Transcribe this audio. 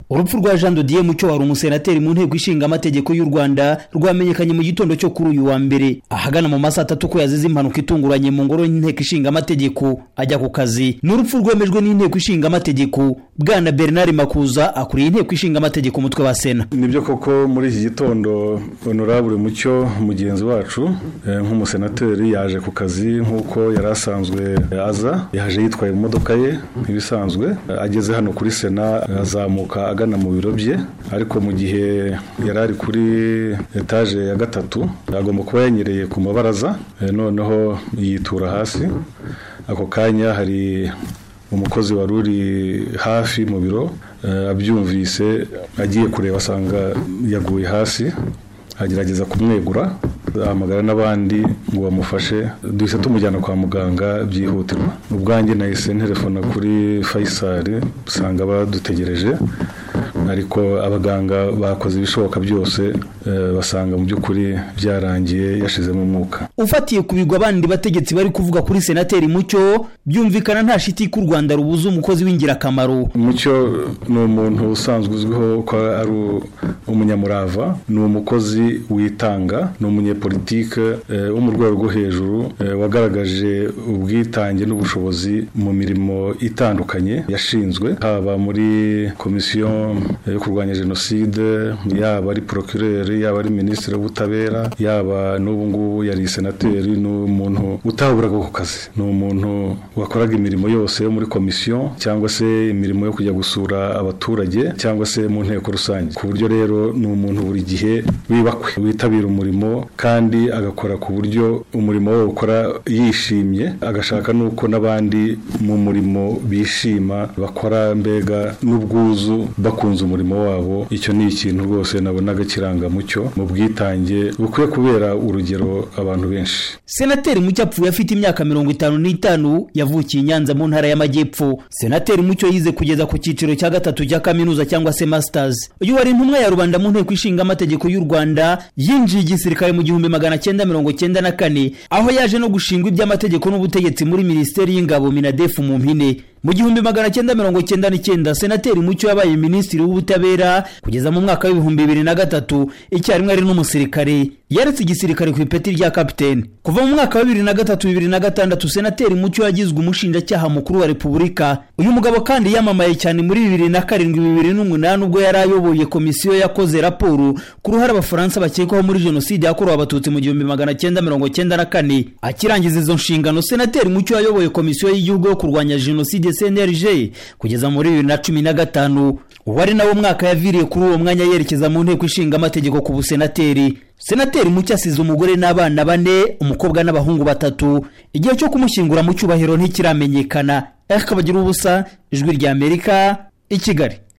urupfu rwa jean de dieu mucyo wari umusenateri mu nteko ishinga amategeko y'u rwanda rwamenyekanye mu gitondo cyo kuri uyu wa mbere ahagana mu masaha atatu ko yazize impanuka itunguranye mu ngoro y'inteko ishinga amategeko ajya ku kazi ni urupfu rwemejwe n'inteko ishinga amategeko bwana bernard makuza akuriye inteko ishinga amategeko umutwe wa sena nibyo koko muri iki gitondo honorable mucyo mugenzi wacu nk'umusenateri yaje ku kazi nk'uko yari asanzwe aza yaje yitwaye mu modoka ye nk'ibisanzwe ageze hano kuri sena azamuka agana mu biro bye ariko mu gihe yari ari kuri etaje ya gatatu agomba kuba yanyereye ku mabaraza noneho yitura hasi ako kanya hari umukozi wari uri hafi mu biro abyumvise agiye kureba asanga yaguye hasi agerageza kumwegura ahamagara n'abandi ngo bamufashe duhise tumujyana kwa muganga byihutirwa ubwanjye nahise nterefona kuri fayisari usanga badutegereje ariko abaganga bakoze ibishoboka byose basanga mu by'ukuri byarangiye yashizemo umwuka ufatiye ku bigwa abandi bategetsi bari kuvuga kuri senateri mucyo byumvikana nta shiti ko u rwanda rubuze umukozi w'ingirakamaro mucyo ni umuntu usanzwe uzwiho ko ari umunyamurava ni umukozi witanga ni umunyepolitike wo mu rwego rwo hejuru wagaragaje ubwitange n'ubushobozi mu mirimo itandukanye yashinzwe haba muri komisiyo yo kurwanya jenoside yaba ari porokireri yaba ari minisitiri w'ubutabera yaba n'ubu ngubu yari senateri ni umuntu utaburaga ku kazi ni umuntu wakoraga imirimo yose yo muri komisiyo cyangwa se imirimo yo kujya gusura abaturage cyangwa se mu nteko rusange ku buryo rero ni umuntu buri gihe wibakwe witabira umurimo kandi agakora ku buryo umurimo we ukora yishimye agashaka n'uko n'abandi mu murimo bishima bakora mbega n'ubwuzu bakunze umurimo wabo icyo ni ikintu rwose nabonaga kirangamucyo mu bwitange bukwiye kubera urugero abantu benshi senateri mucyo apfuye afite imyaka mirongo itanu n'itanu yavukiye i nyanza mu ntara y'amajyepfo senateri mucyo yize kugeza ku cyiciro cya gatatu cya kaminuza cyangwa se masitazi uyu wari intumwa ya rubanda mu nteko ishinga amategeko y'u rwanda yinjiye igisirikare mu gihumbi magana cyenda mirongo cyenda na kane aho yaje no gushingwa iby'amategeko n'ubutegetsi muri minisiteri y'ingabo minadefu mu mpine mu gihumbi magana cyenda mirongo cyenda n'icyenda senateri mucyo yabaye minisitiri w'ubutabera kugeza mu mwaka w'ibihumbi bibiri na gatatu icyarimwe ari n'umusirikare yaretse igisirikare ku ipeti rya kapitene kuva mu mwaka wa bibiri na gatatu bibiri na gatandatu senateri mucyo yagizwe umushinjacyaha mukuru wa repubulika uyu mugabo kandi yamamaye cyane muri bibiri na karindwi bibiri n'umunani ubwo yari ayoboye komisiyo yakoze raporo ku ruhare abafaransa bakekwaho muri jenoside yakorewe abatutsi mu gihumbi magana cyenda mirongo cyenda na kane akirangiza izo nshingano senateri mucyo yayoboye komisiyo y'igihugu yo kurwanya jenoside cnlg kugeza muri bibiri na cumi na gatanu uwari nawe mwaka yaviriye kuri uwo mwanya yerekeza mu nteko ishinga amategeko ku busenateri senateri mucyo asize umugore n'abana bane umukobwa n'abahungu batatu igihe cyo kumushyingura mu cyubahiro ntikiramenyekana ariko abagira ubusa ijwi ry'amerika i kigali